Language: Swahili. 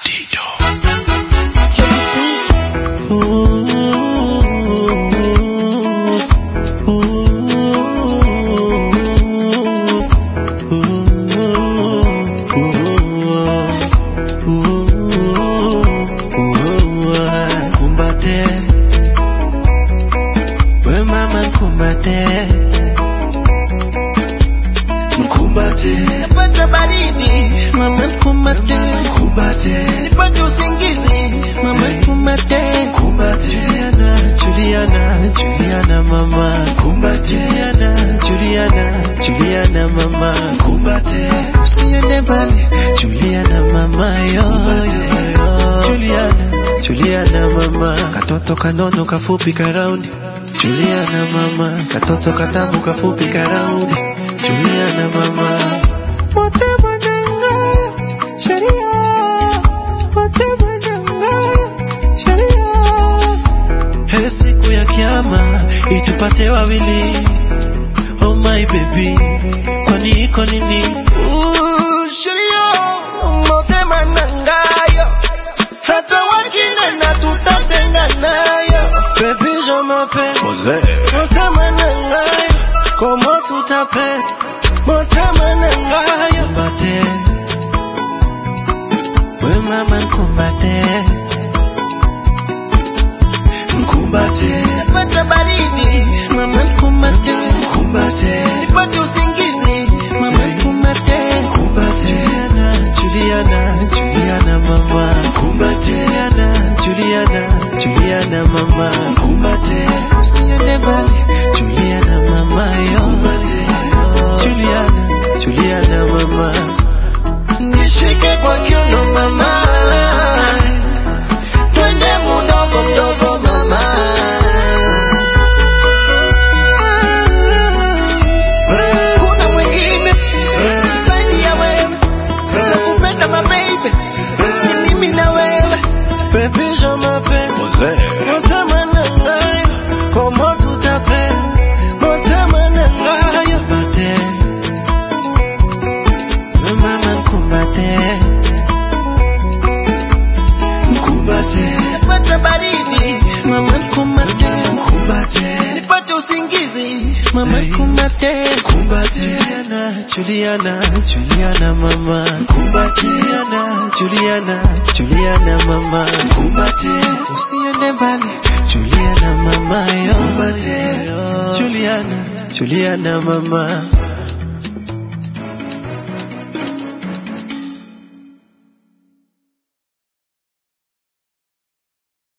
Kumbate, we mama kumbate, mkumbate, Napata baridi, mama kumbate, kumbate, nipate usingizi, mama kumbate, kumbate, Juliana, Juliana, Juliana mama, kumbate, Juliana, Juliana, Juliana mama, kumbate, usiende mbali, Juliana mama yo, yo, Juliana, Juliana mama, katoto kanono kafupi karaundi, Juliana mama, katoto katamu kafupi karaundi, Juliana mama, mote mwananga, sheria, mote mwananga, sheria, He siku ya kiama itupate wawili Oh my baby kwani iko nini Ooh, sheria motema nangayo hata wakinena tutatenganayo Baby je m'appelle Mose, motema nangayo komo tutapenda motema nangayo Kumbate we mama kumbate mkumbate, Napata baridi, mama kumbate, kumbate, nipate usingizi, mama kumbate, kumbate, Juliana, Juliana, Juliana mama, kumbate, Juliana, Juliana, Juliana mama, kumbate, usiende mbali, Juliana mama yo, Juliana, Juliana mama, nishike kwa kiuno mama, twende mdogo mdogo mama. Kuna mwingine zaidi ya wewe, nakupenda my baby, ni mimi na wewe, baby je m'appelle, Mose, motema nangayo, komo tutapenda, motema nangayo, kumbate, we mama kumbate, mkumbate, napata baridi, mama kumbate, kumbate, nipate usingizi, mama kumbate, kumbate, Juliana, Juliana, Juliana mama, kumbate, Juliana, Juliana, Juliana mama, kumbate, usiende mbali, Juliana mama yo, Kumbate. Juliana, Juliana mama.